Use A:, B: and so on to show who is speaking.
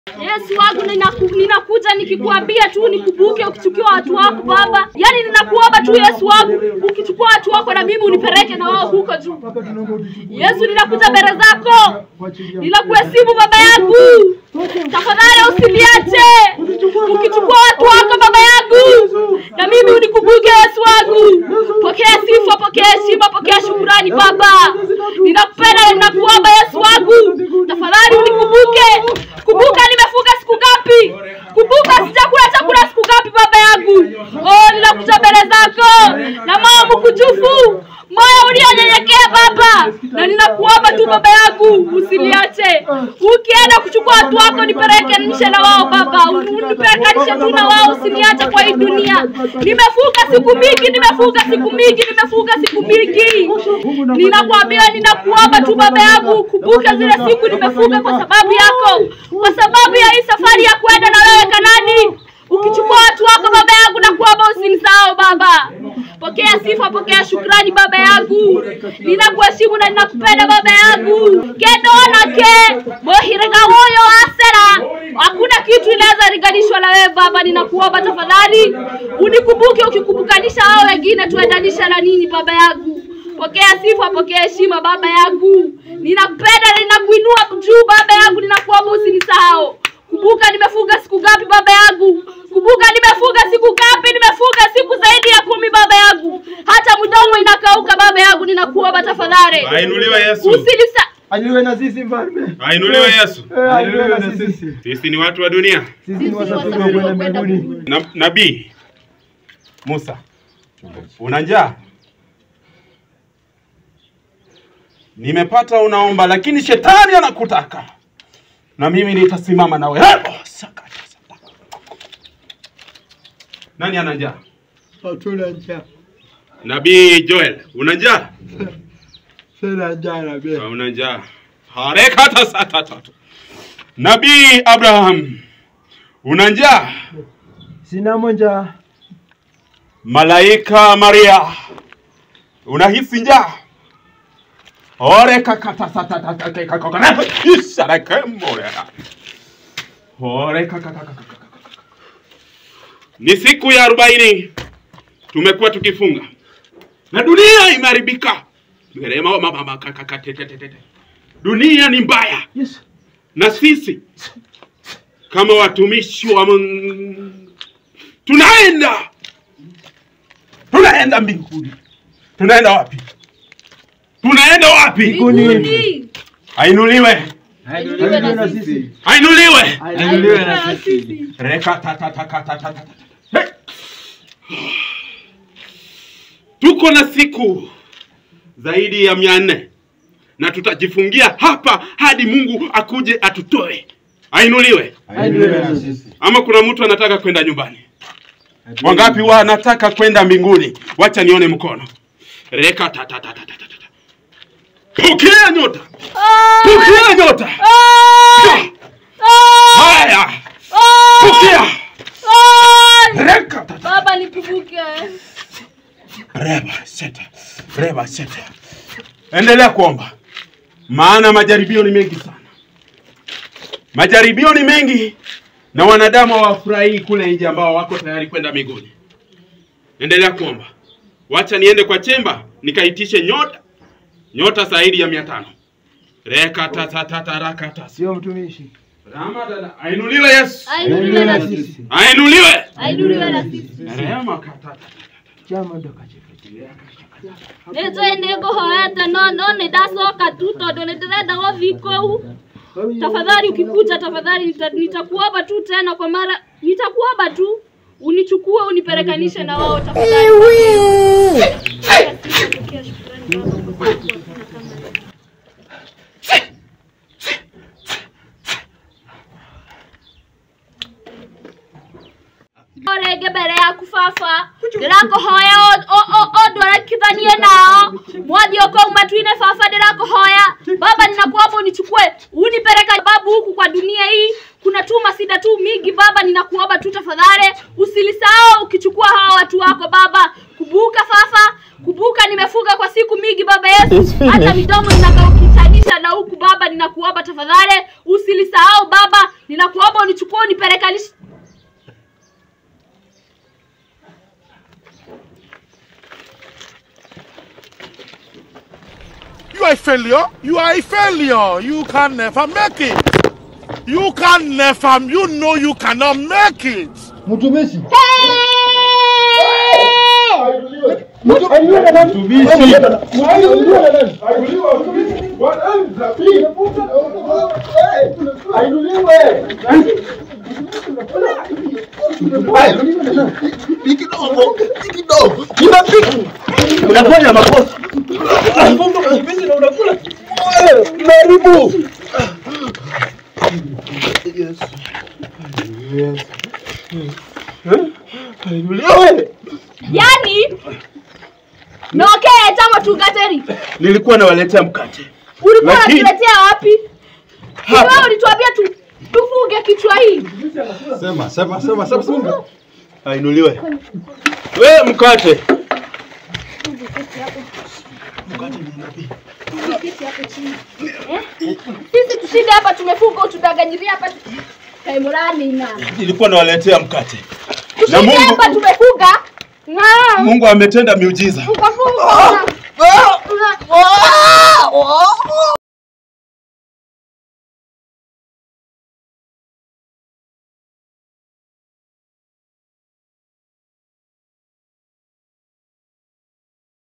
A: Yesu wangu ninaku, ninakuja nikikuambia tu nikubuke ukichukua watu wako Baba. Yaani ninakuomba tu Yesu wangu ukichukua watu wako na mimi unipeleke na wao huko juu. Yesu ninakuja mbele zako. Ninakuheshimu Baba yangu. Tafadhali usiniache. Ukichukua watu wako Baba yangu na mimi unikumbuke Yesu wangu. Pokea sifa, pokea heshima, pokea shukurani Baba. Ninakupenda na ninakuomba Yesu wangu. Tafadhali unikumbuke. Kumbuka nimefunga siku ngapi? Kumbuka sijakula chakula siku ngapi baba yangu? Oh, ninakuja mbele zako na moyo mkujufu, moyo ulionyenyekea Baba, na ninakuomba tu baba yangu usiniache. Ukienda kuchukua watu wako nipelekanishe na wao Baba, unipelekanishe tu na wao, usiniache kwa hii dunia. Nimefunga siku mingi, nimefunga siku mingi, nimefunga siku mingi. Ninakwambia, ninakuomba tu baba yangu, kumbuke zile siku nimefunga kwa sababu yako, kwa sababu ya hii safari ya kwenda na wewe Kanani. Ukichukua watu wako baba yangu, na kuomba usinisahau Baba. Pokea sifa, pokea shukrani baba yangu, ninakuheshimu na ninakupenda baba yangu. kedonake mohirega huyo asera, hakuna kitu inaweza linganishwa na wewe Baba. Ninakuomba tafadhali unikumbuke, ukikumbukanisha hao wengine tuendanisha na nini baba yangu. Pokea sifa, pokea heshima baba yangu, ninakupenda na ninakuinua juu baba yangu, ninakuomba usinisahau. Kumbuka nimefunga siku ngapi baba yangu? Kumbuka nimefunga siku ngapi? Nimefunga siku zaidi ya kumi baba yangu, hata mdomo inakauka baba yangu, ninakuomba tafadhali
B: Ainuliwe Yesu.
A: usinisa
C: Ainuliwe na sisi mfalme.
B: Ainuliwe Yesu.
C: Eh, Ainuliwe na sisi.
B: Sisi ni watu wa dunia.
C: Sisi ni wasafiri wa kwenda mbinguni.
B: Na, nabii Musa, una njaa? Nimepata unaomba, lakini shetani anakutaka, na mimi nitasimama nawe. Hebo, sakata, sakata. Nani ana njaa?
C: Hatuna njaa.
B: Nabii Joel, una njaa?
C: Sina njaa na mimi.
B: Una njaa? Harekata satatata. Nabii Abraham, una njaa?
C: Sina njaa.
B: Malaika Maria, unahisi njaa? Ore kakata satata kakakakakana isara kemorera. Ore kakakakakakaka. Ni siku ya arobaini tumekuwa tukifunga na dunia imeharibika. Merema mama mama kakakatetetete. Dunia ni mbaya
C: Yes.
B: na sisi kama watumishi wa Mungu tunaenda tunaenda mbinguni. Tunaenda wapi? Tunaenda wapi?
A: mbinguni.
B: Ainuliwe,
A: Ainuliwe na
C: na
A: sisi.
C: sisi.
B: ainuliwe.
A: Ainuliwe na sisi.
B: Reka ta ta ta ta ta ta ta. Hey! Tuko na siku zaidi ya mia nne na tutajifungia hapa hadi Mungu akuje atutoe. Ainuliwe.
C: Ainuliwe na sisi.
B: Ama kuna mtu anataka kwenda nyumbani? Wangapi wanataka kwenda mbinguni? Wacha nione mkono. Reka ta ta ta ta ta ta. ta. Pokea nyota. Pokea nyota. Haya. Pokea. Reka ta ta.
A: Baba nikumbuke.
B: Reba seta. Reba seta. Endelea kuomba. Maana majaribio ni mengi sana. Majaribio ni mengi na wanadamu hawafurahii kule nje ambao wako tayari kwenda mbinguni. Endelea kuomba. Wacha niende kwa chemba nikaitishe nyota. Nyota zaidi ya mia tano. Reka ta ta ta ta raka ta.
C: Sio mtumishi.
B: Rama dada. Ainuliwe Yesu.
A: Ainuliwe na sisi.
B: Ainuliwe.
A: Ainuliwe na sisi.
B: Rema kata.
C: Chama ndo kachefetia.
A: Nĩnjũĩ nĩngũhoete no no nĩndacoka tu tondũ nĩndĩrenda gũthiĩ kũu. Tafadhali ukikuja, tafadhali nita- nitakuomba tu tena kwa mara, nitakuomba tu unichukue unipelekanishe na wao tafadhali. Pokea shukrani Baba kwa sababu hakuna kama wewe. rĩngĩ mbere yaku baba ndĩrakũhoya ũndwarekithanie nao mwathi ũkau matu-inĩ baba ndĩrakũhoya baba ninakuomba unichukue unipeleka babu huku kwa dunia hii kuna tu masida tu mingi baba ninakuomba tu tafadhali usilisahau ukichukua hawa watu wako baba kumbuka fafa kumbuka nimefunga kwa siku mingi baba yesu hata midomo inakaukitanisha na huku baba ninakuomba tafadhali usilisahau baba ninakuomba unichukue unipelekanishe
D: You are a failure. You are a failure. You can never make it. You can never. You know you cannot make it.
C: Mtumishi.
E: Unafanya makosa. Unaharibu.
A: yani nokee chama tungateri
E: Nilikuwa nawaletea mkate.
A: ulikuwa
E: Lakini-
A: unatuletea wapi
E: Hapa.
A: wewe ulituambia tu tufunge kichwa hii
E: Sema, sema, sema, sema, sema. Ainuliwe. We mkate.
A: sisi tushinde hapa tumefunga utudanganyiria hapa kaimurani na
E: Nilikuwa nawaletea mkate. Na
A: tushinde
E: Mungu
A: hapa tumefunga na
E: Mungu ametenda miujiza.
A: tukafunga